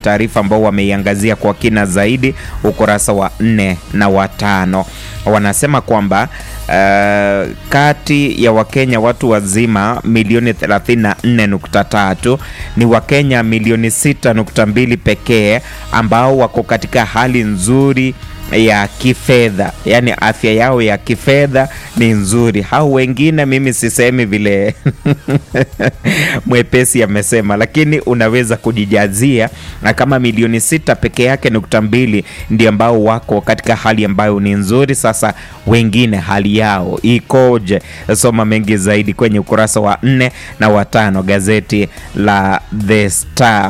taarifa ambao wameiangazia kwa kina zaidi ukurasa wa nne na watano. Wanasema kwamba uh, kati ya Wakenya watu wazima milioni 34.3 ni Wakenya milioni 6.2 pekee ambao wako katika hali nzuri ya kifedha, yaani afya yao ya kifedha ni nzuri. Hao wengine mimi sisemi vile mwepesi amesema, lakini unaweza kujijazia na kama milioni sita peke yake nukta mbili ndio ambao wako katika hali ambayo ni nzuri. Sasa wengine hali yao ikoje? Soma mengi zaidi kwenye ukurasa wa nne na watano gazeti la The Star.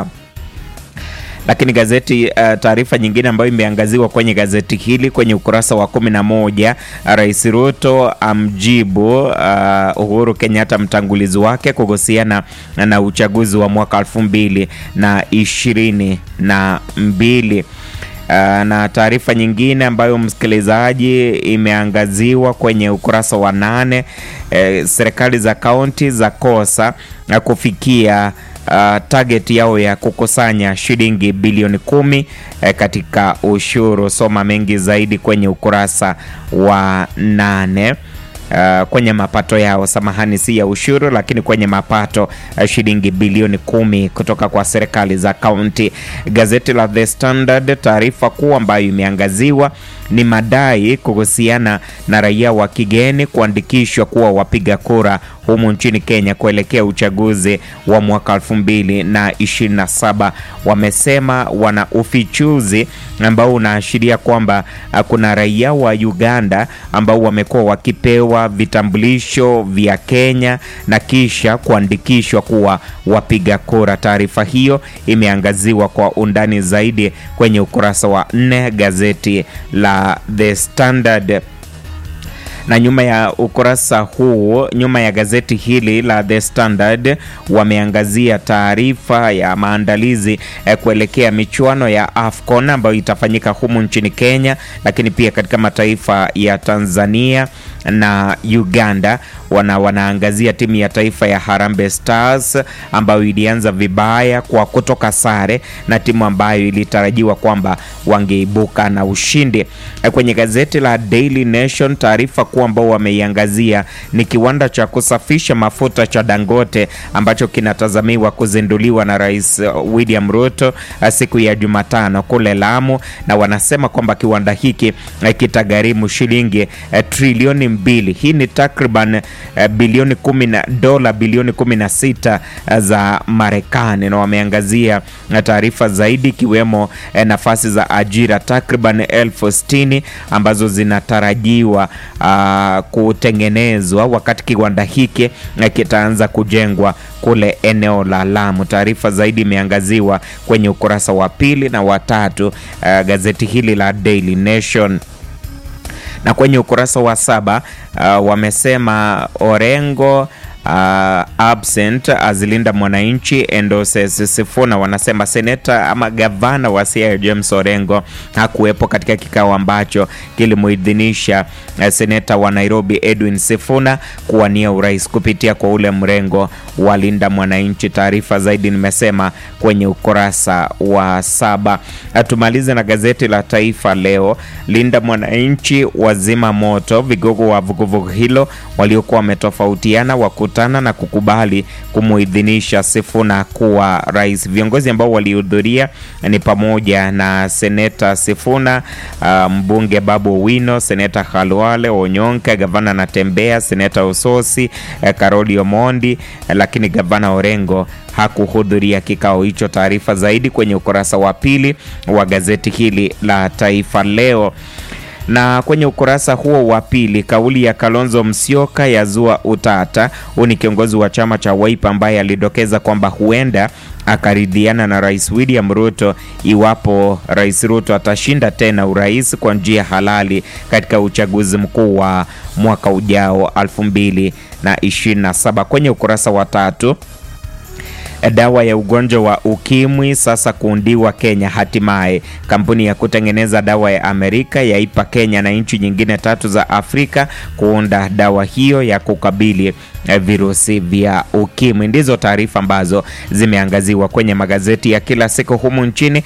Lakini gazeti uh, taarifa nyingine ambayo imeangaziwa kwenye gazeti hili kwenye ukurasa wa kumi na moja Rais Ruto amjibu uh, Uhuru Kenyatta mtangulizi wake kuhusiana na uchaguzi wa mwaka elfu mbili na ishirini na mbili. Uh, na taarifa nyingine ambayo msikilizaji imeangaziwa kwenye ukurasa wa nane eh, serikali za kaunti za kosa na kufikia Uh, target yao ya kukusanya shilingi bilioni kumi eh, katika ushuru. Soma mengi zaidi kwenye ukurasa wa nane. Uh, kwenye mapato yao, samahani, si ya ushuru, lakini kwenye mapato uh, shilingi bilioni kumi kutoka kwa serikali za kaunti. Gazeti la The Standard, taarifa kuu ambayo imeangaziwa ni madai kuhusiana na raia wa kigeni kuandikishwa kuwa wapiga kura humu nchini Kenya kuelekea uchaguzi wa mwaka elfu mbili na ishirini na saba. Wamesema wana ufichuzi ambao unaashiria kwamba kuna raia wa Uganda ambao wamekuwa wakipewa vitambulisho vya Kenya na kisha kuandikishwa kuwa wapiga kura. Taarifa hiyo imeangaziwa kwa undani zaidi kwenye ukurasa wa nne gazeti la The Standard na nyuma ya ukurasa huu, nyuma ya gazeti hili la The Standard wameangazia taarifa ya maandalizi eh, kuelekea michuano ya AFCON ambayo itafanyika humu nchini Kenya, lakini pia katika mataifa ya Tanzania na Uganda. Wana wanaangazia timu ya taifa ya Harambee Stars ambayo ilianza vibaya kwa kutoka sare na timu ambayo ilitarajiwa kwamba wangeibuka na ushindi. Eh, kwenye gazeti la Daily Nation taarifa kuu ambao wameiangazia ni kiwanda cha kusafisha mafuta cha Dangote ambacho kinatazamiwa kuzinduliwa na Rais William Ruto siku ya Jumatano kule Lamu, na wanasema kwamba kiwanda hiki kitagharimu shilingi trilioni mbili. Hii ni takriban bilioni kumi na dola bilioni kumi na sita za Marekani, na wameangazia taarifa zaidi ikiwemo nafasi za ajira takriban elfu sitini ambazo zinatarajiwa uh, kutengenezwa wakati kiwanda hiki kitaanza kujengwa kule eneo la Lamu. Taarifa zaidi imeangaziwa kwenye ukurasa wa pili na watatu uh, gazeti hili la Daily Nation na kwenye ukurasa wa saba uh, wamesema Orengo Uh, absent azilinda mwananchi endorses Sifuna. Wanasema seneta ama gavana wa Siaya James Orengo hakuwepo katika kikao ambacho kilimuidhinisha uh, seneta wa Nairobi Edwin Sifuna kuwania urais kupitia kwa ule mrengo wa linda mwananchi. Taarifa zaidi nimesema kwenye ukurasa wa saba. Tumalize na gazeti la Taifa Leo. Linda mwananchi wazima moto, vigogo wa vuguvugu hilo waliokuwa wametofautiana wakutana na kukubali kumuidhinisha Sifuna kuwa rais. Viongozi ambao walihudhuria ni pamoja na seneta Sifuna, uh, mbunge Babu Owino, seneta Khalwale Onyonka, gavana Natembea, seneta Ososi, uh, Karoli Omondi, uh, lakini gavana Orengo hakuhudhuria kikao hicho. Taarifa zaidi kwenye ukurasa wa pili wa gazeti hili la Taifa Leo na kwenye ukurasa huo wa pili kauli ya Kalonzo Musyoka yazua utata. Huu ni kiongozi wa chama cha Wiper ambaye alidokeza kwamba huenda akaridhiana na Rais William Ruto iwapo Rais Ruto atashinda tena urais kwa njia halali katika uchaguzi mkuu wa mwaka ujao 2027. Kwenye ukurasa wa tatu dawa ya ugonjwa wa ukimwi sasa kuundiwa Kenya. Hatimaye kampuni ya kutengeneza dawa ya Amerika yaipa Kenya na nchi nyingine tatu za Afrika kuunda dawa hiyo ya kukabili virusi vya ukimwi. Ndizo taarifa ambazo zimeangaziwa kwenye magazeti ya kila siku humu nchini.